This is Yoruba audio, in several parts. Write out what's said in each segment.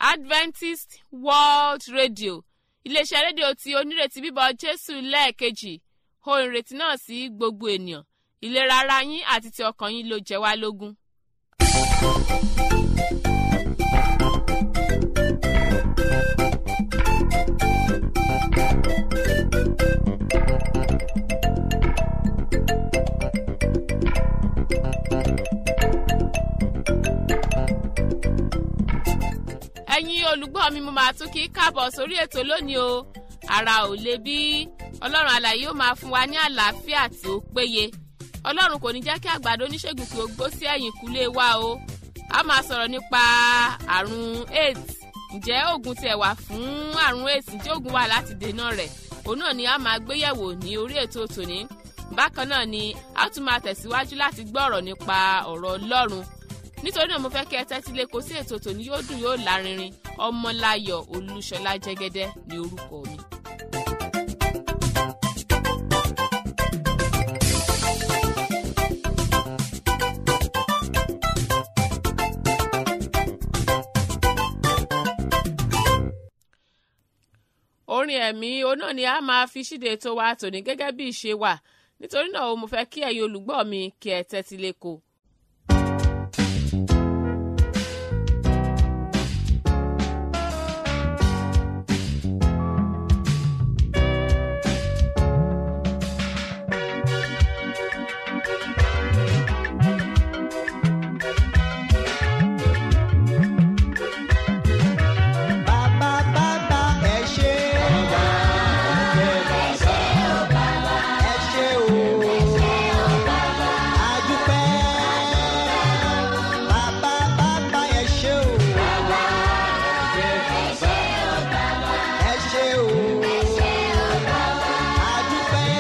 adventist world radio iléeṣẹ́ rédíò tí onírètí bíbọ̀ jésù lẹ́ẹ̀kejì ohun ìrètí náà sí gbogbo ènìyàn ìlera ara yín àti ti ọkàn yín ló jẹ wá lógún. ẹ̀yin olùgbọ́ mi mo máa tún kí káàbọ̀ sórí ètò lónìí o ara ò le bí ọlọ́run àlàyé ó máa fún wa ní àlàáfíà tí ó péye ọlọ́run kò ní jẹ́ kí àgbàdo oníṣègùn kí ó gbó sí ẹ̀yìn kúlé wa o a máa sọ̀rọ̀ nípa àrùn aids ǹjẹ́ oògùn tiẹ̀ wà fún àrùn aids ǹjẹ́ oògùn wà láti dènà rẹ̀ òun náà ni a máa gbéyẹ̀wò ní orí ètò tòní bákan náà ni a tún máa tẹ̀síwájú láti gbọ́ ọ̀rọ̀ nípa ọ̀rọ̀ ọlọ́run nítorí náà mo fẹ́ kí ẹ tẹ́tí lé kó sí ètò tòní yóò dùn yóò lárinrin ọmọláyọ̀ olúṣọlá jẹ́gẹ́dẹ́ ní orúkọ mi. orin ẹ̀mí oná ni a máa fi ṣíde tó wa tòní gẹ́gẹ́ bí ìṣe wà nítorí náà mo fẹ́ kí ẹ̀yin olùgbọ́ mi kí ẹ tẹ́tí lé kó. Bàbá bàbá ẹ ṣé. Ẹ ṣé o. Adúpẹ́. Bàbá bàbá ẹ ṣé o. Ẹ ṣé o. Adúpẹ́.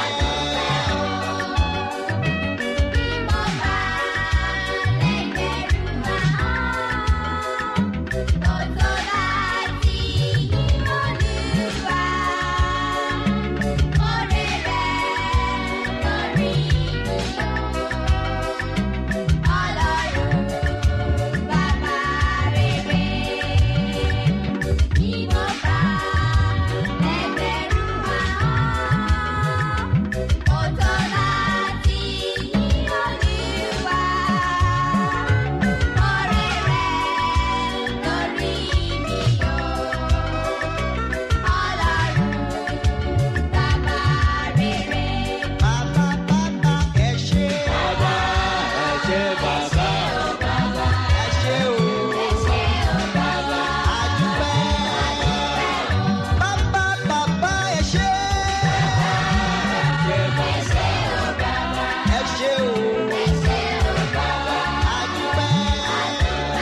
Bàbá bàbá ẹ ṣé. Ẹ ṣé o. Adúpẹ́. Bàbá bàbá ẹ ṣé. Ẹ ṣé o. Adúpẹ́.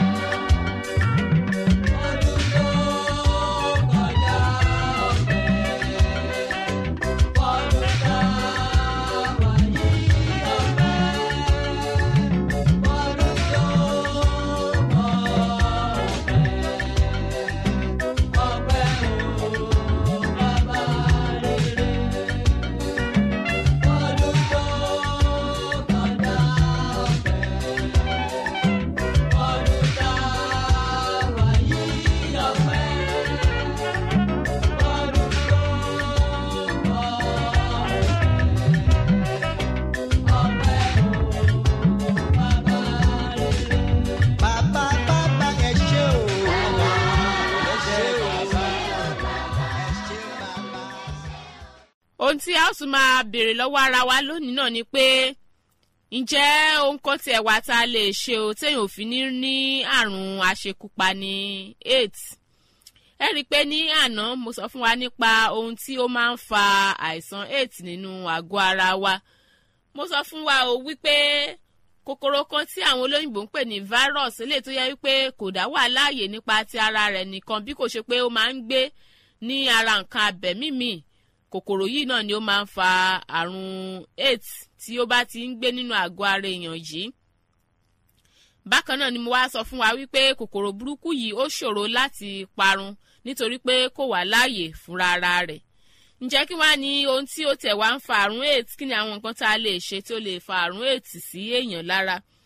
Bàbá bàbá ẹ ṣé o. Ẹ ṣé o. Ẹ ṣé bàbá. ohun tí a ó tún máa béèrè lọ́wọ́ ara wa lónìí náà ni pé ǹjẹ́ ohun kan tiẹ̀ wá tá a lè ṣe o téèyàn ò fi ní ní àrùn àṣekúpani aids ẹ rí i pé ní àná mo sọ fún wa nípa ohun tí ó máa ń fa àìsàn aids nínú àgọ́ ara wa mo sọ fún wa o wípé kòkòrò kan tí àwọn olóyìnbó ń pè ní virus eléyìí tó yẹ wípé kò dá wà láàyè nípa ti ara rẹ̀ nìkan bí kò ṣe pé ó máa ń gbé ní ara nǹkan abẹ̀mí míì kòkòrò yìí náà ni ó máa ń fa àrùn aids tí ó bá ti ń gbé nínú àgọ́ ara èèyàn yìí bákan náà ni mo wá sọ fún wa wípé kòkòrò burúkú yìí ó ṣòro láti parun nítorí pé kò wà láàyè fúnra ara rẹ̀ ǹjẹ́ kí wá ní ohun tí ó tẹ̀ wá ń fa àrùn aids kí ni àwọn nǹkan tá a lè ṣe tí ó lè fa àrùn aids sí èèyàn lára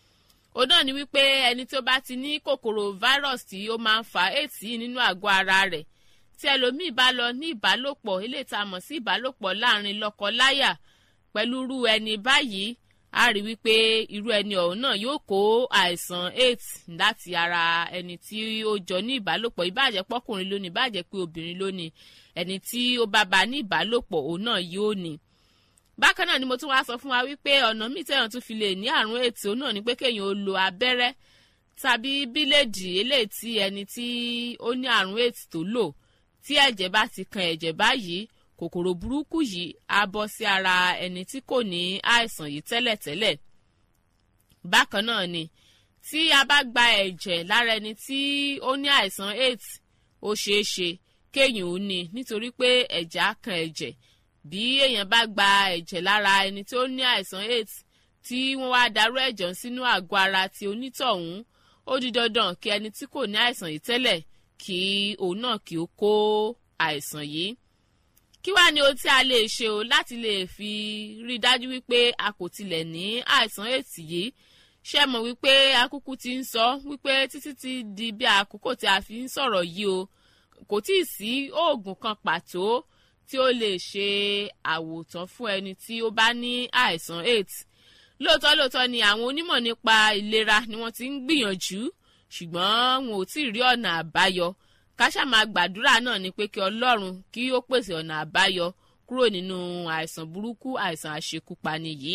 òun náà ni wípé ẹni tó bá ti ní kòkòrò virus tí ó máa ń fa aids yìí nínú àgọ́ ara rẹ̀ tí ẹlòmíì bá lọ ní ìbálòpọ̀ eléyìí tá a mọ̀ sí ìbálòpọ̀ láàrin lọ́kọ-láyà pẹ̀lú irú ẹni báyìí a rí wípé irú ẹni ọ̀hún náà yóò kó àìsàn aids láti ara ẹni tí ó jọ ní ìbálòpọ̀ ìbáàjẹ́ pọ́kùnrin lónìí ìbáàjẹ́ pé obìnrin lónìí ẹni tí ó bá bá ní ìbálòpọ̀ òun náà yóò ní. bákan náà ni mo tún wá sọ fún wa wípé ọ̀nà míì tẹ̀yàn tún fi lè ní àrùn aids òun náà ni pé kéèyàn ó lo abẹ́rẹ́ tàbí bíléèdì eléyìí tí ẹni tí ó ní àrùn aids tó lò tí ẹ̀jẹ̀ bá ti kan ẹ̀jẹ̀ báyìí kòkòrò burúkú yìí á bọ́ sí ara ẹni tí kò ní àìsàn yìí tẹ́lẹ̀tẹ́lẹ̀. bákan náà ni tí a bá gba ẹ̀jẹ̀ lára ẹni tí ó ní àìsàn aids ó ṣeé ṣe kéèyàn ó ní nítorí pé ẹ̀jẹ̀ á kan ẹ̀jẹ̀ bí èèyàn bá gba ẹ̀jẹ̀ lára ẹni tí ó ní àìsàn aids tí wọ́n wá darú ẹ̀jẹ̀ sínú àgọ́ ara ti onítọ̀hún ó di dandan kí ẹni tí kò ní àìsàn yìí tẹ́lẹ̀ kí òun náà kí ó kó àìsàn yìí kí wàá ní ohun tí a lè ṣe o láti lè fi rí i dájú wípé a kò tilẹ̀ ní àìsàn ètì yìí ṣé mọ̀ wípé akúkú ti ń sọ wípé títí ti di bí àkókò tí a fi ń sọ̀rọ̀ yìí o kò tí ì sí oògùn kan pàtó tí ó lè ṣe àwòtán fún ẹni tí ó bá ní àìsàn aids lóòótọ́ lóòótọ́ ni àwọn onímọ̀ nípa ìlera ni wọ́n ti ń gbìyànjú ṣùgbọ́n wọn ò tí ì rí ọ̀nà àbáyọ káṣá máa gbàdúrà náà ni pé kí ọlọ́run kí ó pèsè ọ̀nà àbáyọ kúrò nínú àìsàn burúkú àìsàn àṣekúpani yìí.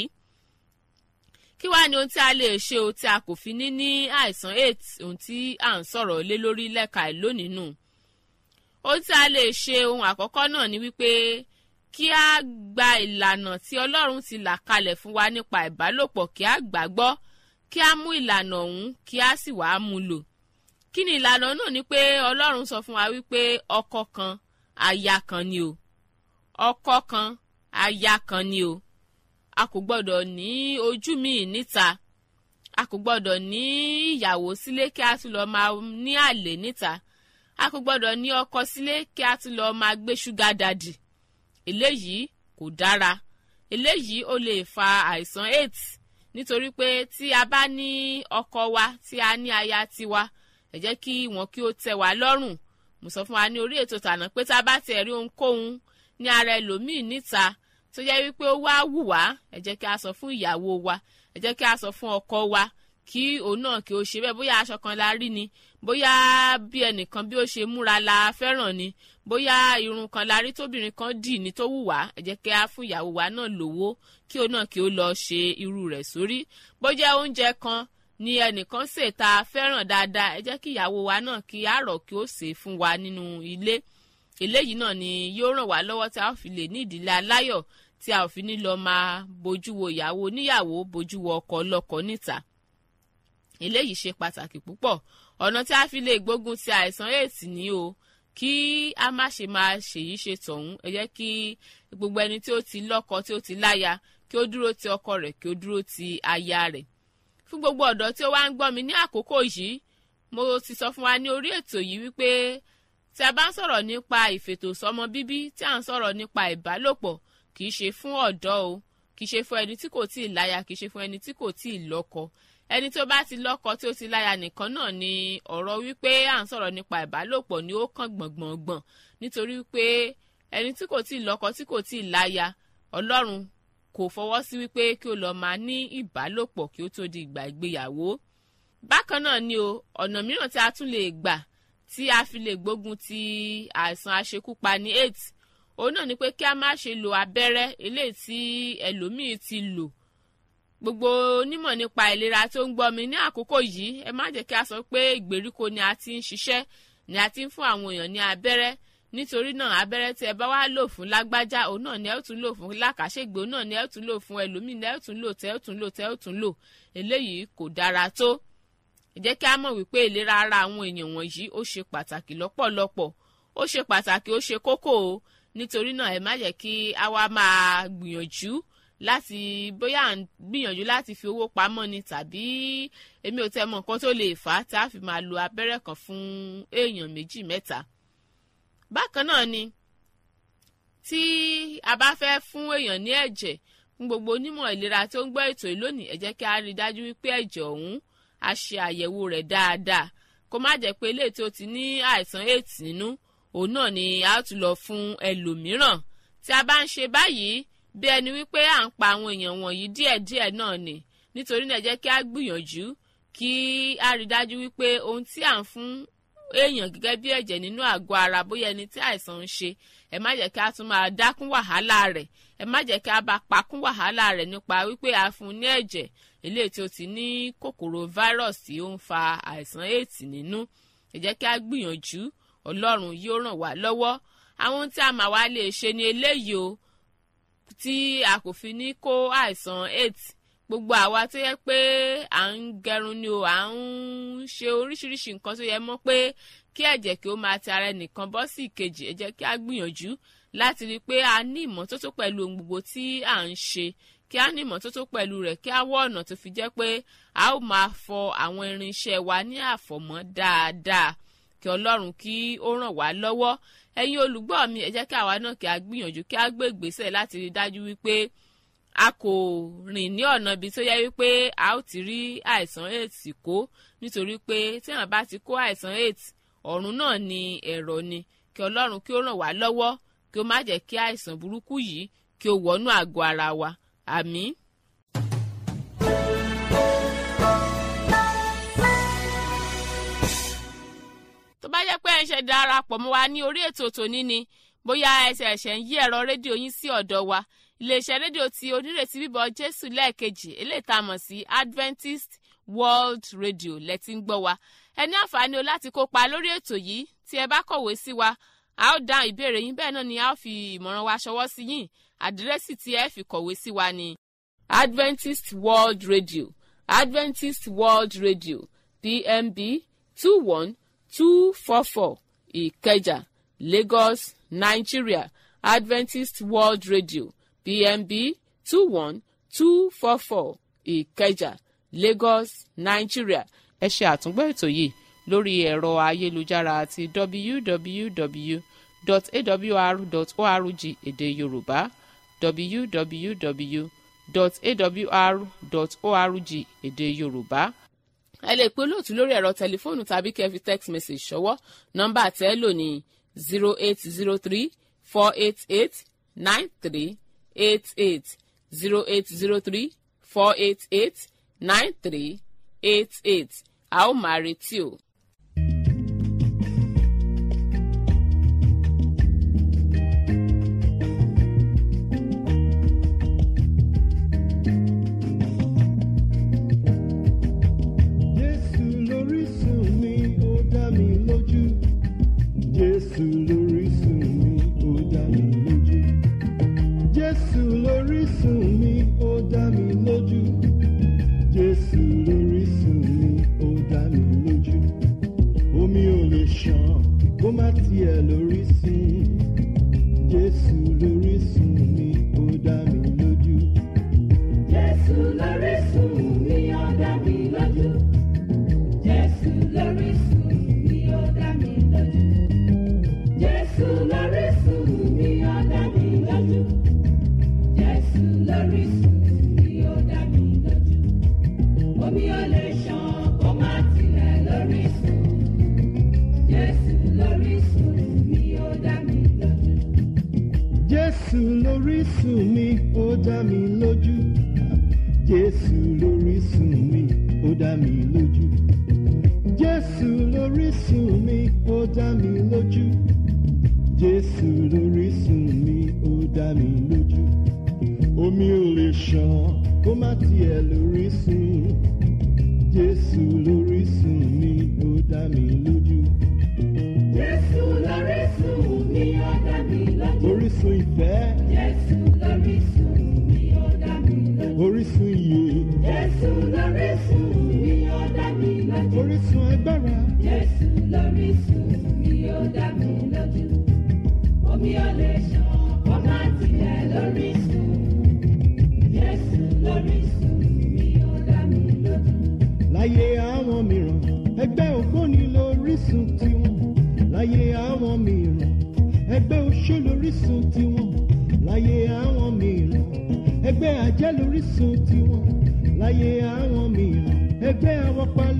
kí wàá ní ohun tí a lè ṣe o tí a kò fi ní ní àìsàn aids ohun tí à ń sọ̀rọ̀ lé lórí lẹ́ka ẹ̀ lónìí nù. ohun tí a lè ṣe ohun àkọ́kọ́ náà ni wípé kí a gba ìlànà tí ọlọ́run ti là kalẹ̀ fún wa nípa ìbálòpọ̀ kí a gbàgbọ́ kí a mú ìlànà ọ̀hún kí a sì wàá mú lò kí ni ìlànà náà ni pé ọlọ́run sọ fún wa wípé ọkọ kan aya kan ni o ọkọ kan aya kan ni o a kò gbọ́dọ̀ ní ojú míì níta a kò gbọ́dọ̀ ní ìyàwó sílé kí a tún lọ máa ní àlè níta a kò gbọ́dọ̀ ní ọkọ sílé kí a tún lọ máa gbé ṣúgà dàdì eléyìí kò dára eléyìí ó lè fa àìsàn aids nítorí pé tí a bá ní ọkọ wa tí a ní aya tiwa ẹ jẹ́ kí wọn kí ó tẹ́ wa lọ́rùn mo sọ fún wa ní orí ètò tàná pé tá a bá tẹ̀ rí ohunkóhun ní ara ẹlòmíì níta tó jẹ́ wípé ó wá wù wá ẹ jẹ́ kí a sọ fún ìyàwó wa ẹ jẹ́ kí a sọ fún ọkọ wa kí òun náà kí ó ṣe bẹ́ẹ̀ bóyá aṣọ kan la rí ni bóyá bí ẹnìkan bí ó ṣe múra la fẹ́ràn ni bóyá irun kan la rí tóbìnrin kan dì ní tó wù wá ẹ jẹ́ kí a fún ìyàwó wa náà lówó kí òun náà kí ó lọ ṣe irú rẹ̀ sórí bójá oúnjẹ kan ni ẹnìkan ṣe tá a fẹ́ràn dáadáa ẹ jẹ́ kí ìyàwó wa náà kí á rọ̀ kí ó ṣe fún wa nínú ilé eléyìí náà ni yóò ràn wá lọ́wọ́ tí a ó fi lè ní ìdílé aláyọ̀ tí a ò fi ní lọ máa bójú wo ìyàwó níyàwó bójú wo ọkọ ọlọ́kọ níta eléyìí ṣe pàtàkì púpọ̀ ọ̀nà tí a fi lè gbógun ti àìsàn aids ní o kí a má ṣe máa ṣèyí ṣe tọ̀hún ẹ jẹ́ kí gbogbo ẹni tí ó ti lọ́kọ tí ó ti láya kí ó dúró ti ọkọ rẹ̀ kí ó dúró ti aya rẹ̀ fún gbogbo ọ̀dọ́ tí ó wá ń gbọ́ mi ní àkókò yìí mo ti sọ fún wa ní orí ètò yìí wípé tí a bá ń sọ̀rọ̀ nípa ìfètòsọ́mọ bíbí tí à ń sọ̀rọ̀ nípa ìbálòpọ̀ kì í ṣe fún ọ̀dọ́ o kì í ṣe fún ẹni tí kò tí ì láya kì í ṣe fún ẹni tí kò tí ì lọ́kọ ẹni tó bá ti lọ́kọ tí ó ti láya nìkan náà ni ọ̀rọ̀ wípé à ń sọ̀rọ̀ nípa ìbálòpọ̀ ni ó kàn gbọ̀ngbọ̀ngbọ̀n nítorí wípé ẹni tí kò tí ì lọ́kọ tí kò tí ì láya ọlọ́run kò fọwọ́ sí wípé kí o lọ máa ní ìbálòpọ̀ kí ó tó di ìgbà ìgbéyàwó. bákan náà ni o ọ̀nà mìíràn tí a tún lè gbà tí a fi lè gbógun ti àìsàn aṣekúpani aids òun náà ni pé kí a má ṣe lo abẹ́rẹ́ eléyìí tí ẹlòmíì ti lò gbogbo onímọ̀ nípa ìlera tó ń gbọ́ mi ní àkókò yìí ẹ má jẹ́ kí a sọ pé ìgbèríko ni a ti ń ṣiṣẹ́ ni a ti ń fún àwọn èèyàn ní abẹ́rẹ́ nítorí náà abẹ́rẹ́ tí ẹ bá wá lò fún lágbájá òun náà ni ẹ ó tún lò fún lákàṣègbè òun náà ni ẹ ó tún lò fún ẹlòmíì ni ẹ ó tún lò tẹ́ ó tún lò tẹ́ ó tún lò eléyìí kò dára tó ẹ jẹ́ kí a mọ̀ wípé ìlera ara àwọn èèyàn wọ̀nyí ó ṣe pàtàkì lọ́pọ̀lọpọ̀ ó ṣe pàtàkì ó ṣe kókó o nítorí náà ẹ má jẹ́ kí a wá máa gbìyànjú láti bóyá à ń gbìyànjú láti fi owó pamọ́ ni tàbí èmi ò tẹ́ mọ̀ nǹkan tó lè fà á tá a fi máa lo abẹ́rẹ́ kan fún èèyàn méjì mẹ́ta bákan náà ni tí a bá fẹ́ fún èèyàn ní ẹ̀jẹ̀ fún gbogbo onímọ̀ ìlera tó ń gbọ́ ètò yìí lónìí ẹ jẹ́ kí a rí i dájú wípé ẹ̀jẹ̀ ọ̀hún a ṣe àyẹ̀wò rẹ̀ dáadáa kó má jẹ́ pé eléyìí tó ti ní àìsàn aids nínú òun náà ni a ó tún lọ fún ẹlòmíràn tí a bá ń ṣe báyìí bí ẹni wípé à ń pa àwọn èèyàn wọ̀nyí díẹ̀díẹ̀ náà ni nítorí náà jẹ́ kí a gbìyànjú kí a rí dájú wípé ohun tí à ń fún èèyàn gẹ́gẹ́ bí ẹ̀jẹ̀ nínú àgọ́ ara bóyá ẹni tí àìsàn ń ṣe ẹ má jẹ́ kí a tún máa dákún wàhálà rẹ̀ ẹ má jẹ́ kí a bá pakún wàhálà rẹ̀ nípa wípé a fún un ní ẹ̀jẹ̀ eléyìí tí ó ti ní kòkòrò virus tí ó ń fa àìsàn aids nínú ẹ jẹ́ kí a gbìyànjú ọlọ́run yóò ràn wá lọ́wọ́ àwọn tí a máa wá lè ṣe ni eléyìí o tí a kò fi ní kó àìsàn aids gbogbo àwa tó yẹ pé à ń gẹrun ni o à ń ṣe oríṣiríṣi nǹkan tó yẹ mọ́ pé kí ẹ̀jẹ̀ kí ó máa ti ara ẹnìkan bọ́ sí ìkejì ẹ jẹ́ kí a gbìyànjú láti rí i pé a ní ìmọ́tótó pẹ̀lú ohun gbogbo tí à ń ṣe kí a ní ìmọ́tótó pẹ̀lú rẹ̀ kí a wọ́ ọ̀nà tó fi jẹ́ pé a ó máa fọ àwọn irinṣẹ́ wa ní àfọ̀mọ́ dáadáa kí ọlọ́run kí ó ràn wá lọ́wọ́ ẹ̀yin olùgbọ́ mi ẹ jẹ́ kí àwa náà kí a gbìyànjú kí a gbé ìgbésẹ̀ láti rí i dájú wípé a kò rìn ní ọ̀nà ibi tó yẹ wípé a ó ti rí àìsàn aids kó nítorí pé tí àwọn bá ti kó àìsàn aids ọ̀run náà ni ẹ̀rọ ni kí ọlọ́run kí ó ràn wá lọ́wọ́ kí ó má jẹ́ kí àìsàn burúkú yìí kí ó wọnú àgọ́ ara wa àmín. tó bá jẹ́ pé ẹ̀ ń ṣe darapọ̀ mọ́ wa ní orí ètò tòní ni bóyá ẹsẹ̀ ẹ̀ṣẹ̀ ń yí ẹ̀rọ rédíò yín sí ọ̀dọ̀ wa iléeṣẹ́ rédíò tí onírètí bíbọ̀ jésù lẹ́ẹ̀kejì eléyìí tá a mọ̀ sí adventist world radio lẹ́tí ń gbọ́ wa ẹ ní àǹfààní o láti kópa lórí ètò yìí tí ẹ bá kọ̀wé sí wa a ó dá ìbéèrè yín bẹ́ẹ̀ náà ni a ó fi ìmọ̀ràn wa ṣọwọ́ sí yín àdírẹ́sì tí ẹ fi kọ̀wé sí wa ni adventist world radio adventist world radio pmb two one two four four ìkẹjà lagos nigeria adventist world radio pmb two one two four four ìkẹjà lagos nigeria ẹ ṣe àtúngbọ́ ètò yìí lórí ẹ̀rọ ayélujára àti www.awr.org èdè yorùbá www.awr.org èdè yorùbá ẹ lè pe olóòtú lórí ẹ̀rọ tẹlifóònù tàbí kẹ́ fi text message ṣọwọ́ nọ́mbà tẹ́ lò ní zero eight zero three four eight eight nine three eight eight zero eight zero three four eight eight nine three eight eight a ó máa retí o. Jésù lórísun mi, ó dá mi lójú. Jésù lórísun mi, ó dá mi lójú. Jésù lórísun mi, ó dá mi lójú. Jésù lórísun mi, ó dá mi lójú. Omi ò lè ṣàn kó má tiẹ̀ lórísun. Jésù lórísun mi, ó dá mi lójú. Jésù lórísun mi, ó dá mi lójú. Jésù lórísun mi, ó dá mi lójú. Jésù lórísun mi, ó dá mi lójú. Jésù lórísun mi, ó dá mi lójú. Omi ò lè ṣàn kó má tilẹ̀ lórísun. Jésù lórísun mi, ó dá mi lójú. Jésù lórísun mi, ó dá mi lójú. Jésù lórísun mi, ó dá mi lójú. Jésù lórísun mi, ó dá mi lójú. Jésù lórísun mi, ó dá mi lójú. Omi ò lè ṣàn kó má tiẹ̀ lórísun. Jésù lórísun mi, ó dá mi lójú. Jésù lórísun mi, ó dá mi lójú. Orísun ìfẹ́, Jésù lórísun mi, ó dá mi lójú. orísun ìyè, Jésù lórísun mi, ó dá mi lójú. orísun agbára. Jésù lórísun mi, ó dá mi lójú. Omi ò lè ṣàn kó má tilẹ̀ lórísun. Jésù lórísun mi, ó dá mi lójú. láyé àwọn mìíràn ẹgbẹ́ ògbóni lórísun tiwọn láyé àwọn mìíràn ẹgbẹ́ oṣó lórísun tiwọn láyé àwọn mìíràn ẹgbẹ́ àjẹ́ lórísun tiwọn láyé àwọn mìíràn ẹgbẹ́ awọ́pa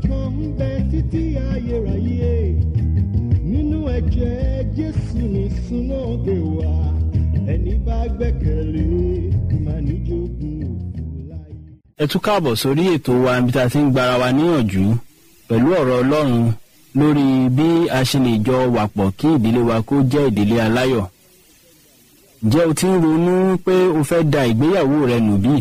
kan ń bẹ títí ayérayé nínú ẹ̀jẹ̀ jésù ní súná gbé wá ẹni bá gbẹ́kẹ̀lé máa níjogún òfò láyé. ẹ tún káàbọ̀ sórí ètò wa níbi tá a ti ń gbára wa níyànjú pẹ̀lú ọ̀rọ̀ ọlọ́run lórí bí a ṣe lè jọ wàpọ̀ kí ìdílé wa kó jẹ́ ìdílé aláyọ̀. ǹjẹ́ o ti ń ronú pé o fẹ́ da ìgbéyàwó rẹ nù bí?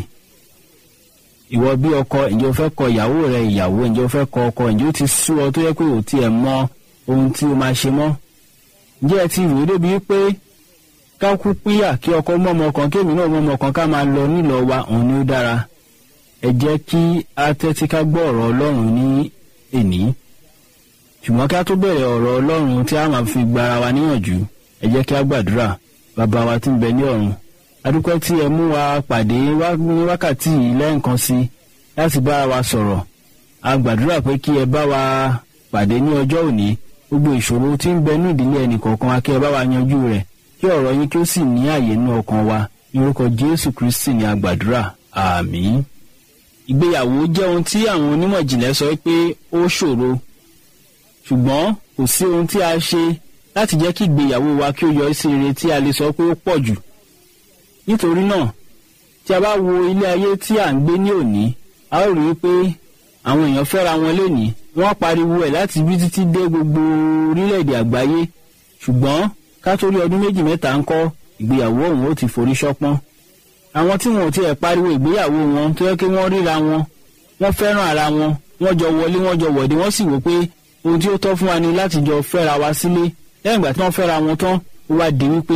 ìwọ bí ọkọ ǹjẹ́ o fẹ́ kọ ìyàwó rẹ ìyàwó ǹjẹ́ o fẹ́ kọ ọkọ ǹjẹ́ o ti sú ọ tó yẹ pé o tiẹ̀ mọ ohun tí o máa ṣe mọ́? ǹjẹ́ ẹ ti rò ó débi pé ká kú pínyà kí ọkọ mọ́ ọmọ kan kéèmí náà mọ́ ọmọ kan ká máa lọ nílọ wa òun ni ó dára ẹ jẹ́ kí a tẹ́tí ká gbọ́ ọ̀rọ̀ ọlọ́run ní èní ṣùgbọ́n kí a tó bẹ̀rẹ̀ ọ̀rọ̀ ọlọ́run tí a máa fi gbara wa níyànjú ẹ jẹ́ kí a gbàdúrà bàbá wa tí ń bẹ ní ọ̀run adúpẹ́ tí ẹ mú wa pàdé wá ní wákàtí yìí lẹ́ẹ̀kan sí láti bára wa sọ̀rọ̀ a gbàdúrà pé kí ẹ bá wa pàdé ní ọjọ́ òní gbogbo ìṣòro tí ń bẹ ní ìdílé ẹnì kọ̀ọ̀kan wa kí ẹ bá wa yanjú rẹ̀ kí ọ̀rọ̀ yín kí ó sì ní àyè nínú ọkàn wa ní orúkọ jésù kristi ní a gbàdúrà àmín ìgbéyàwó jẹ́ ohun tí àwọn onímọ̀ ìjìnlẹ̀ sọ pé ó ṣòro ṣùgbọ́n kò sí ohun tí a ṣe láti jẹ́ kí ìgbéyàwó wa kí ó yọrí sí rere tí a lè sọ pé ó pọ̀ jù nítorí náà tí a bá wo ilé ayé tí à ń gbé ní òní a ó rí i pé àwọn èèyàn fẹ́ra wọn lénìí wọ́n pariwo ẹ̀ láti bí títí dé gbogbo orílẹ̀-èdè àgbáyé ṣùgbọ́n ká tó rí ọdún méjì mẹ́ta ń kọ́ ìgbéyàwó ọ̀hún ó ti forí ṣọpọ́n àwọn tí wọn ò tiẹ̀ pariwo ìgbéyàwó wọn tó yẹ kí wọ́n ríra wọn wọ́n fẹ́ràn ara wọn wọ́n jọ wọlé wọ́n jọ wọ̀dé wọ́n sì wò pé ohun tí ó tọ́ fún wa ni láti jọ fẹ́ra wa sílé lẹ́yìn ìgbà tí wọ́n fẹ́ra wọn tán ó wá di wípé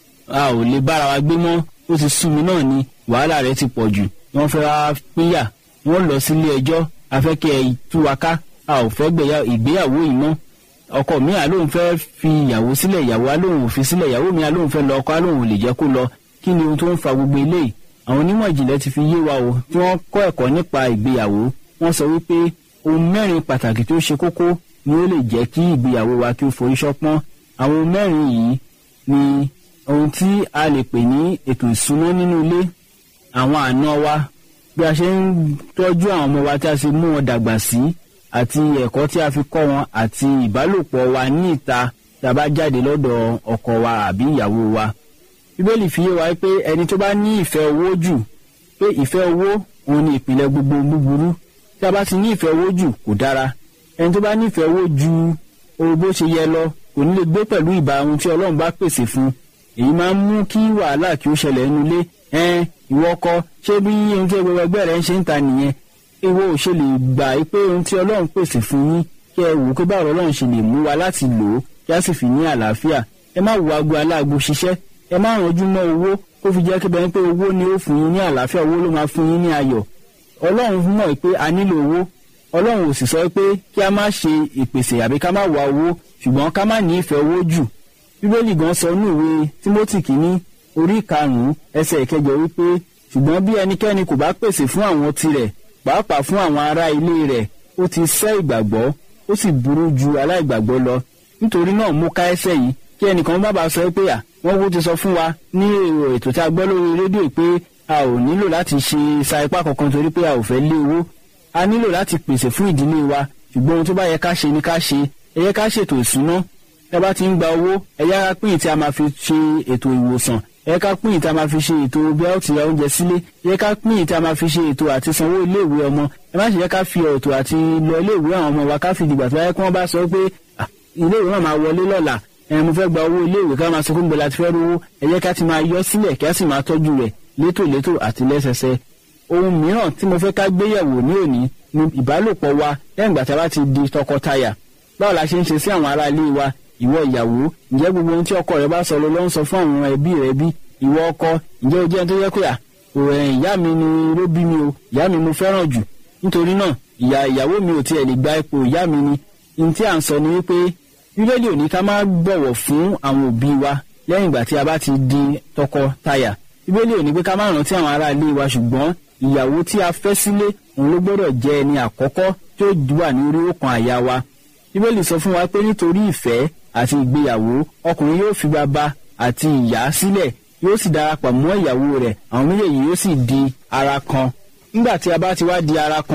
a ò lè bára wa gbé mọ́ ó ti sú mi náà ni wàhálà rẹ̀ ti pọ̀ jù wọ́n fẹ́ra pínyà wọ́n lọ sílé ẹjọ́ afẹ́kẹ́ ẹ̀ tú wa ká a ò fẹ́ ìgbéyàwó yìí mọ́ ọkọ mi àlóhùn fẹ́ fi ìyàwó sílẹ̀ ìyàwó àlóhùn ò fi sílẹ̀ ìyàwó mi àlóhùn fẹ́ lọ ọkọ àlóhùn ò lè jẹ́ kó lọ kí ni ohun tó ń fa gbogbo eléyìí àwọn onímọ̀ ìjìnlẹ̀ ti fi yé wa o tí wọ́n kọ́ ẹ̀kọ́ nípa ìgbéyàwó wọ́n sọ wípé ohun mẹ́rin pàtàkì tó ṣe kókó ni ó lè jẹ́ kí ìgbéyàwó wa kí ó forí ṣọpọ́n àwọn ohun mẹ́rin yìí ni ohun tí a lè pè ní ètò ìsúná nínú ilé àwọn àna wa bí a ṣe ń tọ́jú àwọn ọmọ wa tí a ṣe mú wọn dàgbà sí àti ẹ̀kọ́ tí a fi kọ́ wọn àti ìbálòpọ̀ wa ní ìta tí a bá jáde lọ́dọ̀ ọkọ wa àbí ìyàwó wa bíbélì fi yé wa pé ẹni tó bá ní ìfẹ́ owó jù pé ìfẹ́ owó òun ni ìpìlẹ̀ gbogbo búburú tí a bá ti ní ìfẹ́ owó jù kò dára ẹni tó bá ní ìfẹ́ owó ju ohun bó ṣe yẹ lọ kò ní lè gbé pẹ̀lú ìbá ohun tí ọlọ́run bá pèsè fún èyí máa ń mú kí wàhálà kí ó ṣẹlẹ̀ nínú ilé ẹn ìwọ ọkọ ṣé bí ohun tí gbogbo ẹgbẹ́ rẹ ń ṣe ń ta nìyẹn ìwọ ò ṣe lè gbà pé ohun tí ọlọ́run pèsè fún yín kí ẹ wò pé báwo ọlọ́run ṣe lè mú wa láti lò ó kí a sì fi ní àlàáfíà ẹ má wo aago aláàgbo ṣiṣẹ́ ẹ má rànjú mọ́ owó kó fi jẹ́ kébẹ̀ pé owó ni ó fún yín ní àlàáfíà owó ló máa fún yín ní ayọ̀ ọlọ́run mọ̀ pé a nílò owó ọlọ́run ò sì sọ pé kí a má ṣe ìpèsè àbí ká má wá owó ṣùgbọ́n ká má ní ìfẹ́ owó jù bíbélì gan sọ ní ìwé timothy kìíní orí karùn-ún ẹsẹ̀ ìkẹjọ wípé ṣùgbọ́n bí ẹnikẹ́ni kò bá pèsè fún àwọn tirẹ̀ pàápàá fún àwọn ará ilé rẹ̀ ó ti sẹ́ ìgbàgbọ́ ó sì burú ju aláìgbàgbọ́ lọ nítorí náà mú ká ẹsẹ̀ yìí kí ẹnìkan bá bá sọ pé à wọ́n kú ti sọ fún wa ní èrò ètò tí a gbọ́ lórí rédíò pé a ò nílò láti ṣe sa ipá kankan torí pé a ò fẹ́ lé owó a nílò láti pèsè fún ìdílé wa ṣùgbọ́n ohun tó bá yẹ ká ṣe ni ká ṣe ẹ yẹ ká ṣètò ìṣúná ẹ bá ti ń gba owó ẹ yá ká pín tí a máa fi ṣe ètò ìwòsàn ẹ yẹ ká pín tí a máa fi ṣe ètò bí a ó ti ra oúnjẹ sílé ẹ yẹ ká pín tí a máa fi ṣe ètò àti sanwó iléèwé ọmọ ẹ má ṣe yẹ ká fi ètò àti lọ iléèwé àwọn ọmọ wa ká fi dìgbà tó yẹ kí wọ́n bá sọ pé iléèwé náà máa wọlé lọ́la ẹ mo fẹ́ gba owó iléèwé ká máa sọ fún gbọ́dọ̀ àti fẹ́ rówó ẹ jẹ́ ká ti máa yọ sílẹ̀ kí a sì máa tọ́jú rẹ̀ létòlétò àti lẹ́sẹsẹ. ohun mìíràn tí mo fẹ́ ká gbéyẹ̀wò ní òní ni ìbálòpọ̀ wa lẹ́yìn ìgbà tí a bá ti di tọkọtaya báwo la ṣe ń ṣe sí àwọn ará ilé wa ìwọ ìyàwó ǹjẹ́ gbogbo ohun tí ọkọ rẹ bá sọ ló ló ń sọ fún àwọn ẹbí rẹ bí ìwọ ọkọ ǹjẹ́ o jẹ́ ẹni tó yẹ pé à ìyá mi ni ló bí mi o ìyá mi mo fẹ́ràn jù nítorí náà ìyá ìyàwó mi ò tiẹ̀ lè gba ipò ìyá mi ni ní tí à ń sọ ni wípé bíbélì ò ní ká má bọ̀wọ̀ fún àwọn òbí wa lẹ́yìn ìgbà tí a bá ti di tọkọtaya bíbélì ò ní pé ká má rántí àwọn ará ilé wa ṣùgbọ́n ìyàwó tí a fẹ́ sílé òun ló gbọ́dọ̀ jẹ́ ẹni àkọ́kọ́ tí ó wà ní orí òkan àyà wa bíbélì sọ fún wa pé nítorí ìfẹ́ àti ìgbéyàwó ọkùnrin yóò fi bàbá àti ìyá sílẹ̀ yóò sì darapọ̀ mọ́ ìyàwó rẹ̀ àwọn méjèèjì yóò sì di ara kan nígbà tí a bá ti wá di ara kan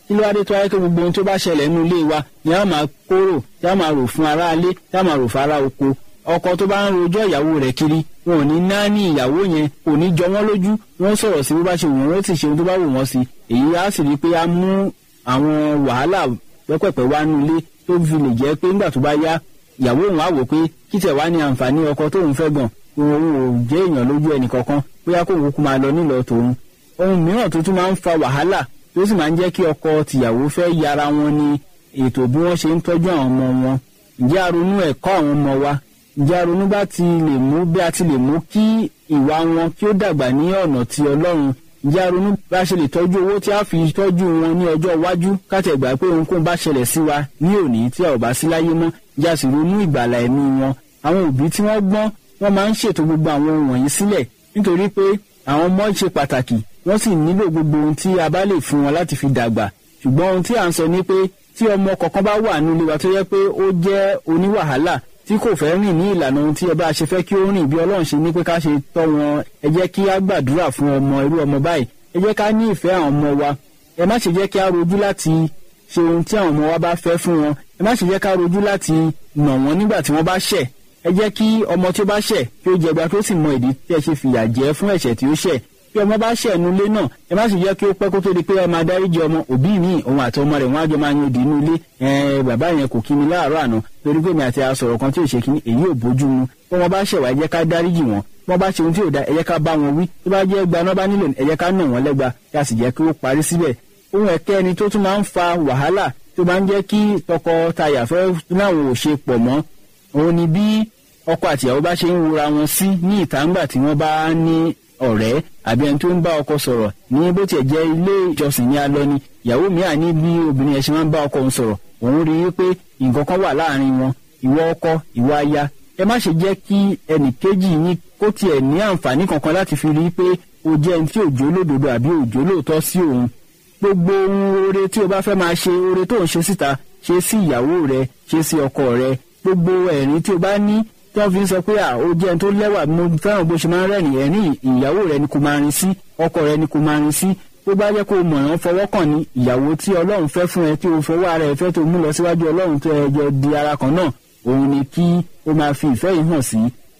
kí ló wá dé tó wáyé pé gbogbo ohun tó bá ṣẹlẹ̀ nínú ilé wa ni a máa kóró tí a máa rò fún ara ilé tí a máa rò fún ara oko ọkọ tó bá ń rojọ́ ìyàwó rẹ̀ kiri wọn ò ní náání ìyàwó yẹn kò ní jọ wọ́n lójú wọ́n sọ̀rọ̀ sí bó bá ṣe wù wọ́n ó sì ṣe ohun tó bá wù wọ́n sí èyí á sì rí i pé á mú àwọn wàhálà pẹ́pẹ̀pẹ́ wá nú ilé tó fi lè jẹ́ pé nígbà tó bá yá ìyàwó òun á wò pé kí tẹ̀ wá ní àǹfààní ọkọ tóun fẹ́ gan òun ò jẹ́ èèyàn lójú ẹnì kankan bóyá kóun kúkú máa lọ nílọ tòun ohun mìíràn tó tún máa ń fa wàhálà tó sì máa ń jẹ́ kí ọkọ tìyàwó fẹ́ yára wọn ní ètò bí wọ́n ṣe ń tọ́jú àwọn ọmọ wọn ǹjẹ́ aronú ẹ̀kọ́ àwọn ọmọ wa ǹjẹ́ aronú bá ti lè mú bí a ti lè mú kí ìwà wọn kí ó dàgbà ní ọ̀nà ti ọlọ́run ǹjẹ́ aronú bá ṣe lè tọ́jú owó tí a fi tọ́jú wọn ní ọjọ́ iwájú káti ẹ̀gbà pé ohunkóhun bá ṣẹlẹ̀ sí wa ní òní tí a ò bá sí láyé mọ́ ǹjẹ́ a sì ronú ìgbàlà ẹ̀mí wọn àwọn òbí tí wọ́n gbọ́n wọ́n máa ń ṣètò gbogbo àwọn ohun wọ̀nyí sílẹ̀ nítorí pé àwọn ọmọ ṣe pàtàkì wọ́n sì nílò gbogbo ohun tí a bá lè fún wọn láti fi dàgbà ṣùgbọ́n ohun tí à ń sọ ni pé tí ọmọ kọ̀ọ̀kan bá wà nílé wa tó yẹ pé ó jẹ́ oníwàhálà tí kò fẹ́ rìn ní ìlànà ohun tí ẹ bá ṣe fẹ́ kí ó rìn bí ọlọ́run ṣe ní pé ká ṣe tọ́ wọn ẹ jẹ́ kí á gbàdúrà fún ọmọ irú ọmọ báyìí ẹ jẹ́ ká ní ìfẹ́ àwọn ọmọ wa ẹ má ṣe jẹ́ kí á rojú láti ṣe ohun tí àwọn ọmọ wa bá fẹ́ fún wọn ẹ má ṣe jẹ́ ká rojú láti nà wọ́n nígbà tí wọ́n bá ṣẹ̀ ẹ jẹ́ kí ọmọ tí ó bá ṣẹ̀ kí ó jẹgba tó sì mọ ìdí tí ẹ ṣe fìyà jẹ fún ẹ̀ṣẹ̀ tí ó ṣẹ̀ bí ọmọ bá ṣẹ̀ nulé náà ẹ má sì jẹ́ kí ó pẹ́ kó tó di pé ẹ máa dáríjì ọmọ òbí mi òun àti ọmọ rẹ̀ wọ́n á jọ máa yan òdì inú ilé ẹ bàbá yẹn kò kí mi láàárọ̀ àná torí pé mi àti asọ̀rọ̀ kan tí ò ṣe kíní èyí ò bójú mu bí wọ́n bá ṣẹ̀ wá ẹ jẹ́ ká dáríjì wọn bí wọ́n bá ṣe ohun tí ò da ẹ jẹ́ ká bá wọn wí tó bá jẹ́ gbaná bá nílò ẹ jẹ́ ká nà wọ́n lẹ́gba kí a sì jẹ́ kí ó parí síbẹ̀ ohun ẹ̀kẹ́ ẹni tó tún máa ń fa wàhálà tó máa ń jẹ́ kí tọkọtaya fẹ́ láwọn ò ṣe pọ̀ mọ́ òun ni bí ọkọ àtìyàwó bá ṣe ń wura wọn sí ní ìta ńgbà tí wọ́n bá ní ọ̀rẹ́ àbí ẹni tó ń bá ọkọ sọ̀rọ̀ ní bó tiẹ̀ jẹ́ ilé ìjọsìn ní alọ́ ni ìyàwó mi à ní bí obìnrin yẹn ṣe máa ń bá ọkọ òun sọ̀rọ̀ òun rí i pé nǹkan kan wà láàrin wọn ìwọ ọkọ ìwọ aya ẹ má ṣe jẹ́ kí ẹnì kejì yín kó tiẹ̀ ní àǹfààní kankan láti fi rí i pé o jẹ́ ẹni tí òjò lódodo àbí òjò lóòótọ́ sí òun gbogbo ohun oore tí o bá fẹ́ máa ṣe oore tó ń ṣe síta ṣe sí ìyàwó rẹ ṣe sí ọkọ rẹ gbogbo ẹ̀rín tí o bá ní tí wọ́n fi ń sọ pé à ó jẹ́ ẹni tó lẹ́wà mo fẹ́ràn bó ṣe máa ń rẹ́rìn ẹ̀rín ìyàwó rẹ ni kò máa rin sí ọkọ rẹ ni kò máa rin sí tó bá jẹ́ kó o mọ̀ràn fọwọ́ kàn ní ìyàwó tí ọlọ́run fẹ́ fún ẹ tí o fọwọ́ ara ẹ fẹ́ tó mú lọ síwájú ọlọ́run tó ẹ jọ di ara kan náà òun ni kí o máa fi ìfẹ́ yìí hàn sí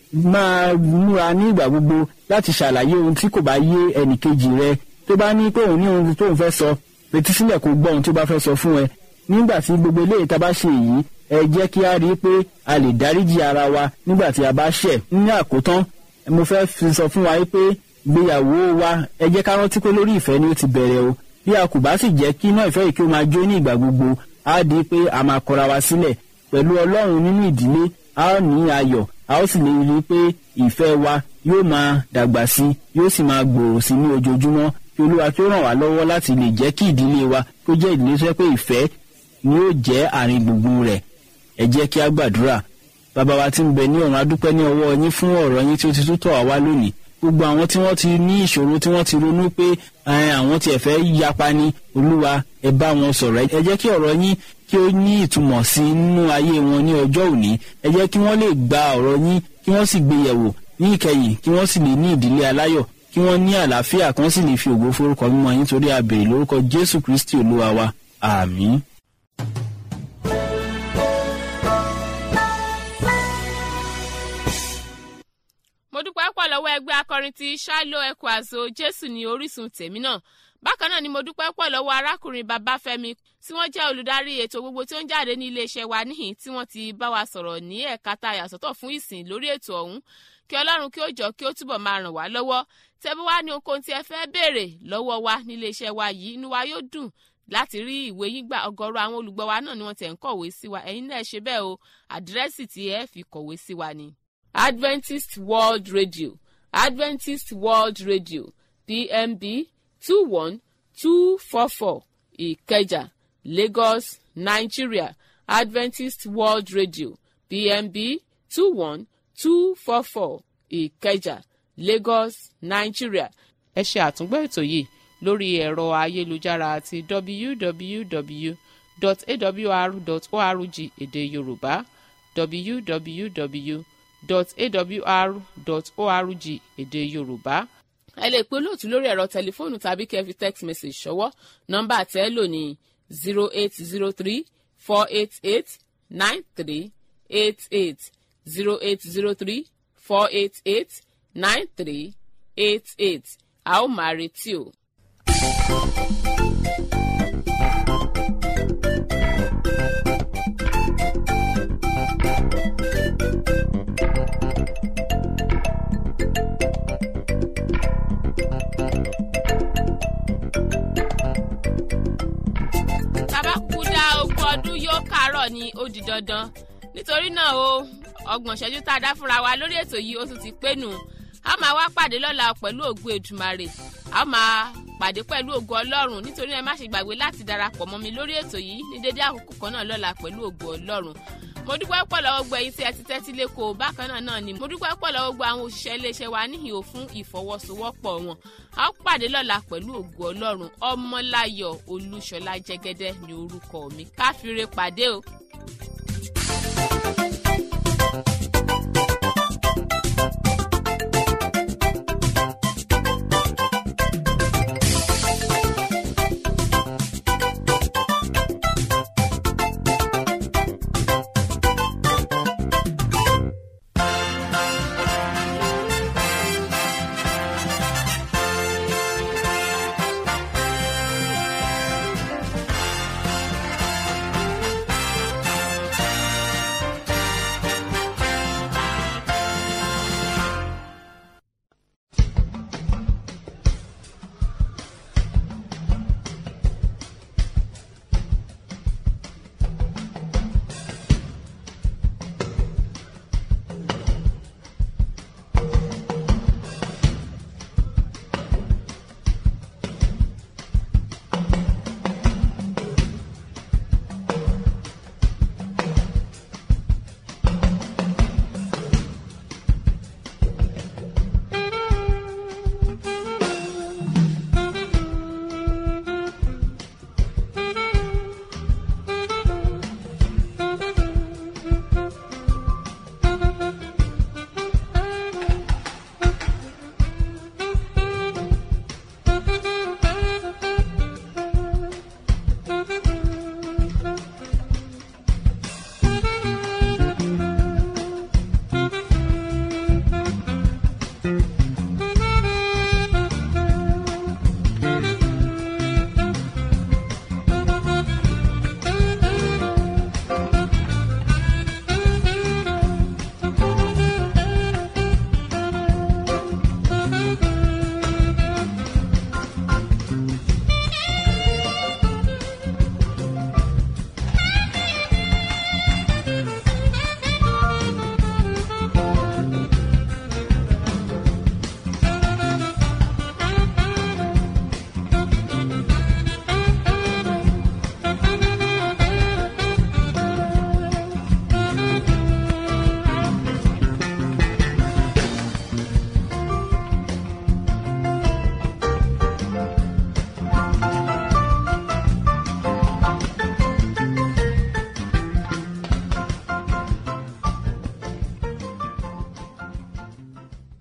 máa múra ní ìgbà gbogbo láti ṣàlàyé ohun tí kò bá yé ẹnìkejì rẹ tó bá ní pé òun ní ohun tó ń fẹ́ sọ fetí sílẹ̀ kó gbọ́ ohun tó bá fẹ́ sọ fún ẹ nígbà tí gbogbo eléyìí tá a bá ṣe yìí ẹ jẹ́ kí a rí i pé a lè dáríjì ara wa nígbà tí a bá ṣẹ̀ ní àkótán mo fẹ́ fi sọ fún wa pé gbéyàwó wa ẹ jẹ́ ká rántí pé lórí ìfẹ́ ni ó ti bẹ̀rẹ̀ o bí a kò bá sì jẹ́ kí iná ìfẹ́ yìí kí ó máa jó ní ìgbà gbogbo á di pé a máa kọra wa sílẹ̀ pẹ̀lú ọlọ́run nínú ìdílé a ó ní ayọ̀ a ó sì lè rí i pé ìfẹ́ wa yóò máa dàgbà sí yóò sì máa gbòòrò sí ní ojoojúmọ́ kí olúwa kí ó ràn wá lọ́wọ́ láti lè jẹ́ kí ìdílé wa kó jẹ́ ìdílé tó yẹ pé ìfẹ́ ni yóò jẹ́ àárín gbùngbùn rẹ̀ ẹ jẹ́ kí a gbàdúrà bàbá wa tí ń bẹ ní ọ̀run adúpẹ́ ní ọwọ́ yín fún ọ̀rọ̀ yín tí ó ti tún tọ̀ wá wá lónìí gbogbo àwọn tí wọ́n ti ní ìṣòro tí wọ́n ti ronú pé àwọn tiẹ̀ fẹ́ yapa ni olúwa ẹ bá wọn sọ̀rọ̀ ẹ jẹ́ kí ọ̀rọ̀ yín kí ó ní ìtumọ̀ sí nínú ayé wọn ní ọjọ́ òní ẹ jẹ́ kí wọ́n lè gba ọ̀rọ̀ yín kí wọ́n sì gbé yẹ̀wò ní ìkẹyìn kí wọ́n sì lè ní ìdílé aláyọ̀ kí wọ́n ní àlàáfíà kan sì lè fi ògo forúkọ mímọ́ yín torí a béèrè lórúkọ jésù kristi olúwa wa àmín. mo dúpẹ́ pọ̀ lọ́wọ́ ẹgbẹ́ akọrin ti ṣáálò ẹ̀kọ́ àzọ jésù ní orísun tèmi náà bákan náà ni mo dúpẹ́ pọ̀ lọ́wọ́ arákùnrin babafẹ́mi tí wọ́n jẹ́ olùdarí ètò gbogbo tí ó ń jáde ní iléeṣẹ́ wa níhìn tí wọ́n ti bá wa sọ̀rọ̀ ní ẹ̀ka tá a yàsọ́tọ̀ fún ìsìn lórí ètò ọ̀hún kí ọlọ́run kí ó jọ kí ó túbọ̀ máa ràn wá lọ́wọ́ tẹ́bí wá ní ohunkóhun tí ẹ fẹ́ béèrè lọ́wọ́ wa ní iléeṣẹ́ wa yìí inú wa yóò dùn láti rí ìwé yín gbà ọ̀gọ̀rọ̀ àwọn olùgbọ́ wa náà ni wọ́n tẹ̀ ń kọ̀wé sí wa ẹ̀yin náà ṣe bẹ́ẹ̀ o àdírẹ́sì tí ẹ fi kọ̀wé sí wa ni. Adventist World Radio Adventist World Radio PMB two one two four four Ìkẹjà Lagos Nigeria Adventist World Radio PMB two one two four four Ìkẹjà Lagos Nigeria. ẹ ṣe àtúngbọ́ ètò yìí lórí ẹ̀rọ ayélujára àti www.awr.org èdè Yorùbá www.awr.org èdè Yorùbá. ẹ lè pe olóòtú lórí ẹ̀rọ tẹlifóònù tàbí kẹ́ fi text message ṣọwọ́ nọ́mbà tẹ́ lò ní zero eight zero three four eight eight nine three eight eight zero eight zero three four eight eight nine three eight eight a ó máa retí o. tábà kúkú dá ogún ọdún yóò kárọ̀ ni ó di dandan nítorí náà o ọgbọ̀n ìṣẹ́jú tá a dá fúnra wa lórí ètò yìí ó tún ti pé nù a máa wá pàdé lọ́la pẹ̀lú ògùn èdùmarè a máa pàdé pẹ̀lú ògùn ọlọ́run nítorí ẹ má ṣe gbàgbé láti darapọ̀ mọ́ mi lórí ètò yìí ní dédé àkókò kan náà lọ́la pẹ̀lú ògùn ọlọ́run mo dúpẹ́ pọ̀ lọ́wọ́ gbọ́ ẹ̀yin tí ẹ ti tẹ́tí lẹ́kọ̀ọ́ bákan náà náà ni mo dúpẹ́ pọ̀ lọ́wọ́ gbọ́ àwọn òṣìṣẹ́ iléeṣẹ́ wa níhìn ò fún ìfọwọ́sowọ́pọ̀ wọn a ó pàdé lọ́la pẹ̀lú ògùn ọlọ́run ọmọláyọ̀ olúṣọlá jẹ́gẹ́dẹ́ ní orúkọ mi káfíńre pàdé o.